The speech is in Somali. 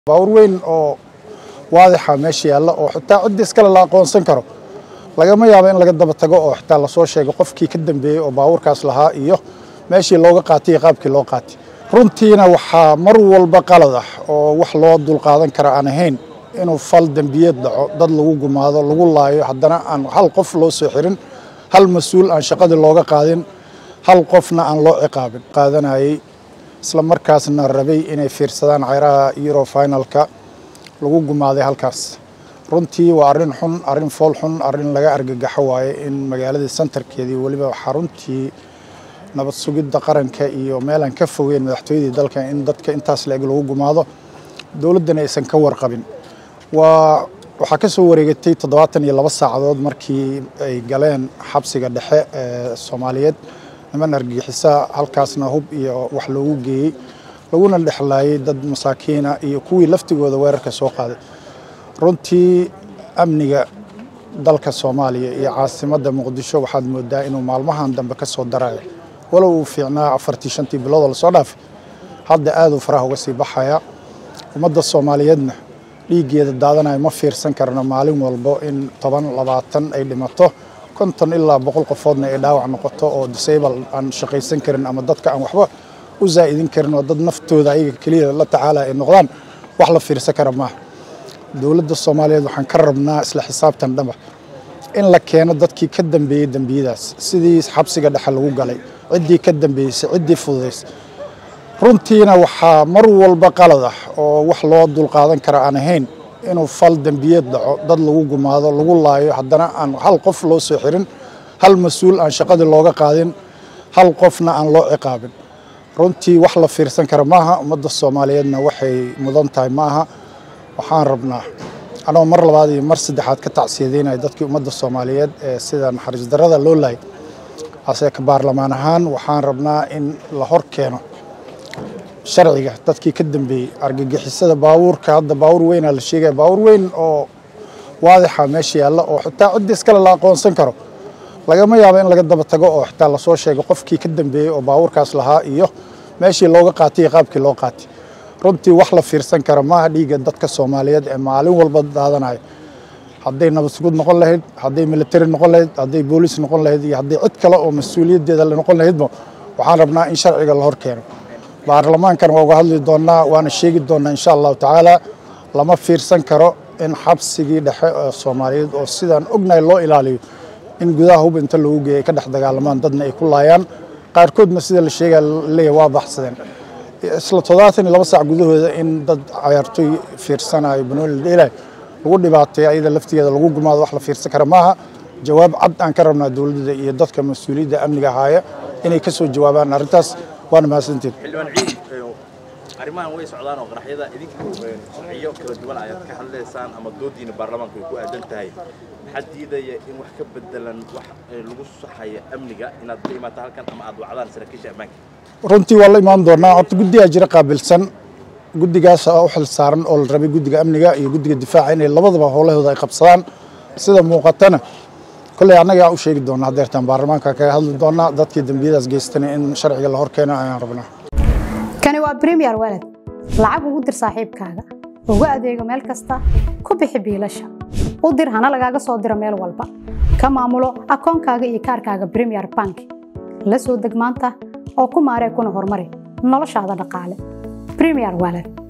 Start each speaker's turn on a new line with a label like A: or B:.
A: baawur weyn oo waadixa meesha yaalla oo xitaa ciddii iskale la aqoonsan karo lagama yaabo in laga daba tago oo xitaa lasoo sheego qofkii ka dambeeyey oo baawurkaas lahaa iyo meeshii looga qaatay iyo qaabkii loo qaatay runtiina waxaa mar walba qalad ah oo wax loo dulqaadan kara aan ahayn inuu fal dembiyeed dhaco dad lagu gumaado lagu laayo haddana aan hal qof loo soo xirin hal mas-uul aan shaqadii looga qaadin hal qofna aan loo ciqaabin qaadanayay isla markaasna rabay inay fiirsadaan ceyraha euro finalka lagu gumaaday halkaas runtii waa arrin xun arrin fool xun arrin laga argagaxo waaye in magaaladii santarkeedii weliba xaruntii nabad sugidda qaranka iyo meelaan ka fogeyn madaxtooyadii dalka in dadka intaas la-eg lagu gumaado dowladdana aysan ka warqabin waa waxaa ka soo wareegatay toddobaatan iyo laba saacadood markii ay galeen xabsiga dhexe ee soomaaliyeed niman argagixisa halkaasna hub iyo wax loogu geeyey laguna dhexlaayay dad masaakiina iyo kuwii laftigooda weerarka soo qaaday runtii amniga dalka soomaaliya iyo caasimadda muqdisho waxaad moodaa inuu maalmahan dambe ka soo darayo walow uu fiicnaa afartii shantii biloodoo lasoo dhaafay hadda aaduu faraha uga sii baxaya ummadda soomaaliyeedna dhiiggeeda daadanayo ma fiirsan karno maalin walbo in toban labaatan ay dhimato konton ilaa boqol qofoodna ay dhaawac noqoto oo disable aan shaqaysan karin ama dadka aan waxba u zaa'idin karin oo dad naftooda ayaga keliya la tacaala ay noqdaan wax la fiirsan kara maaha dowladda soomaaliyeed waxaan ka rabnaa isla xisaabtan dhaba in la keeno dadkii ka dambeeyey dembiyadaas sidii xabsiga dhexe lagu galay ciddii ka dambeysay ciddii fududaysay runtiina waxaa mar walba qalad ah oo wax loo dulqaadan kara aan ahayn inuu fal dembiyeed dhaco dad lagu gumaado lagu laayo haddana aan hal qof loo soo xirin hal mas-uul aan shaqadii looga qaadin hal qofna aan loo ciqaabin runtii wax la fiirsan kara maaha ummadda soomaaliyeedna waxay mudan tahay maaha waxaan rabnaa anoo mar labaad iyo mar saddexaad ka tacsiyadeynaya dadkii ummadda soomaaliyeed ee sida naxariis darrada loo laayay ase ka baarlamaan ahaan waxaan rabnaa in la hor keeno sharciga dadkii ka dambeeyey argagixisada baabuurka hadda baawur weynaa la sheegaya baawur weyn oo waadixa meesha yaalla oo xitaa ciddii iskale la aqoonsan karo lagama yaabo in laga daba tago oo xitaa lasoo sheego qofkii ka dambeeyey oo baawurkaas lahaa iyo meeshii looga qaatay iyo qaabkii loo qaatay runtii wax la fiirsan kara maaha dhiigga dadka soomaaliyeed ee maalin walba daadanayo hadday nabad sugud noqon lahayd hadday military noqon lahayd hadday booliis noqon lahayd iyo hadday cid kale oo mas-uuliyaddeeda noqon lahaydba waxaan rabnaa in sharciga la hor keeno baarlamaankan waa uga hadli doonnaa waana sheegi doonnaa insha allahu tacaala lama fiirsan karo in xabsigii dhexe ee soomaaliyeed oo sidaan ognahay loo ilaaliyo in gudaha hub inta loogu geeya ay ka dhex dagaalamaan dadna ay ku laayaan qaarkoodna sida la sheegaya leeyahay waa baxsadeen isla toddobaatan iyo laba saac gudahooda in dad cayaartoy fiirsanayo banooni la dheelayo lagu dhibaateeyo ayada laftigeeda lagu gumaado wax la fiirsan kara maaha jawaab cad aan ka rabnaa dowladda iyo dadka mas-uuliyadda amniga ahaaya inay ka soo jawaabaan arrintaas waana mahadsanteed
B: xildhibaan ciid arrimahan way socdaan oo qaraxyada idinku sharciyo kala duwan ayaad ka hadlaysaan ama doodiina baarlamaanku ay ku aadan tahay maxaa diidaya in wax ka bedelan wax lagu saxaya amniga inaad la imaato halkan ama aad wacdaan saraakiisha ammaanka
A: runtii waa la imaan doonaa horta guddigaa jira qaabilsan guddigaas u xil saaran oo la rabay guddiga amniga iyo guddiga difaaca inay labadaba howlahooda ay qabsadaan sida muuqatana kolley annagaa u sheegi doonaa hadeertaan baarlamaanka kaga hadli doonaa dadkii dembiyadaas geystana in sharciga la hor keeno ayaan rabnaa
C: kani waa bremiyer walad lacag ugu dir saaxiibkaaga ugu adeego meel kasta ku bixi biilasha u dir hana lagaaga soo diro meel walba ka maamulo akoonkaaga iyo kaarkaaga bremiyer bank la soo deg maanta oo ku maaree kuna horumari noloshaada dhaqaale bremiyer walad